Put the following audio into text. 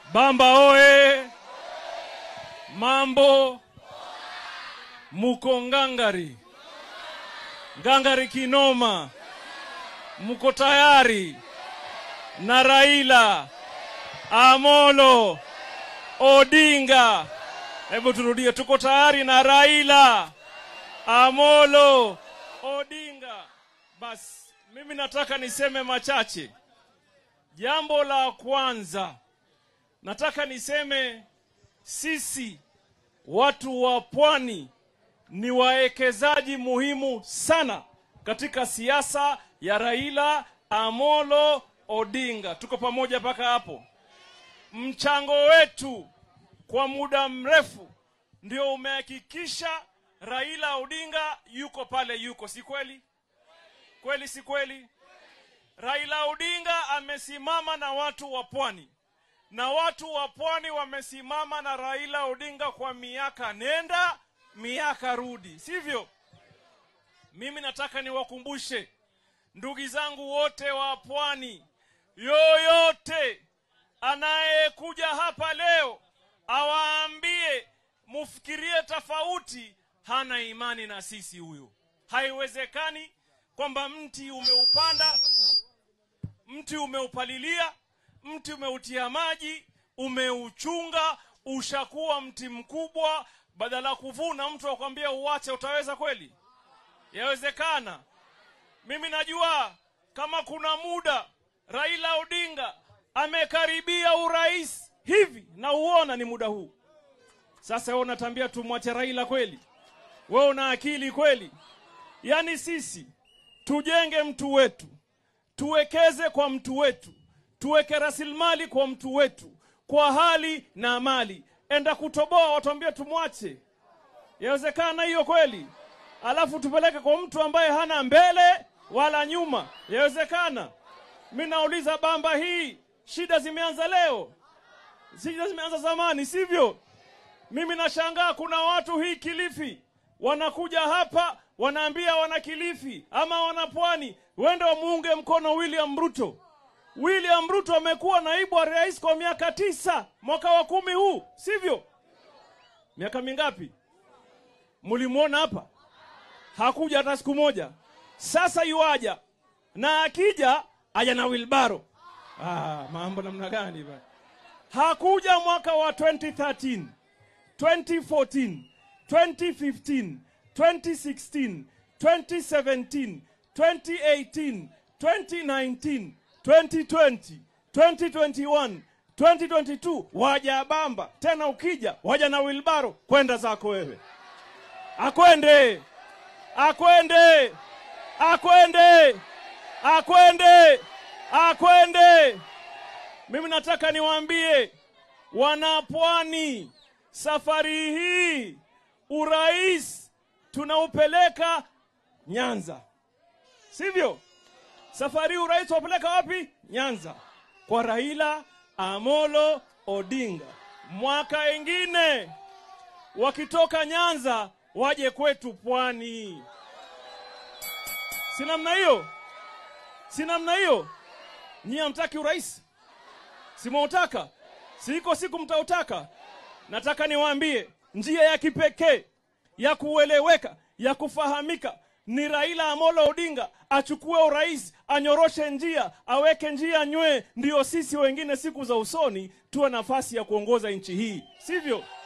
Bamba oe! Mambo muko ngangari, ngangari kinoma, muko tayari na Raila Amolo Odinga. Hebu turudie, tuko tayari na Raila Amolo Odinga. Basi mimi nataka niseme machache. Jambo la kwanza nataka niseme sisi watu wa pwani ni wawekezaji muhimu sana katika siasa ya Raila Amolo Odinga. Tuko pamoja mpaka hapo. Mchango wetu kwa muda mrefu ndio umehakikisha Raila Odinga yuko pale yuko, si kweli? Kweli si kweli? Raila Odinga amesimama na watu wa pwani na watu wa pwani wamesimama na Raila Odinga kwa miaka nenda miaka rudi, sivyo? Mimi nataka niwakumbushe ndugu zangu wote wa pwani, yoyote anayekuja hapa leo awaambie mufikirie tofauti, hana imani na sisi huyo. Haiwezekani kwamba mti umeupanda, mti umeupalilia, mti umeutia maji, umeuchunga, ushakuwa mti mkubwa, badala ya kuvuna mtu akwambia uache, utaweza kweli? Yawezekana? Mimi najua kama kuna muda Raila Odinga amekaribia urais hivi, na uona ni muda huu sasa. Wewe unatambia tumwache Raila kweli? Wewe una akili kweli? Yaani sisi tujenge mtu wetu, tuwekeze kwa mtu wetu, tuweke rasilimali kwa mtu wetu, kwa hali na mali. Enda kutoboa, watuambie tumwache? Yawezekana hiyo kweli? Alafu tupeleke kwa mtu ambaye hana mbele wala nyuma? Yawezekana? Mi nauliza, Bamba hii shida zimeanza leo? Shida zimeanza zamani, sivyo? Mimi nashangaa kuna watu hii Kilifi wanakuja hapa wanaambia wana Kilifi ama wana Pwani wende wamuunge mkono William Ruto. William Ruto amekuwa naibu wa rais kwa miaka tisa, mwaka wa kumi huu, sivyo? Miaka mingapi? Mlimwona hapa? Hakuja hata siku moja. Sasa yuaja na akija aja na wilbaro. Ah, mambo namna gani bana? Hakuja mwaka wa 2013, 2014, 2015, 2016, 2017, 2018, 2019, 2020, 2021, 2022 waja Bamba tena, ukija waja na wilbaro. Kwenda zako wewe, akwende akwende akwende akwende akwende. Mimi nataka niwaambie wanapwani, safari hii urais tunaupeleka Nyanza, sivyo? Safari hii urais tunapeleka wapi? Nyanza, kwa Raila Amolo Odinga. Mwaka ingine wakitoka Nyanza waje kwetu pwani, si namna hiyo? Si namna hiyo? Nyie hamtaki urais? Simautaka? Siko siku mtautaka. Nataka niwaambie njia ya kipekee ya kueleweka ya kufahamika ni Raila Amolo Odinga achukue urais, anyoroshe njia, aweke njia nywee, ndiyo sisi wengine siku za usoni tuwe nafasi ya kuongoza nchi hii, sivyo?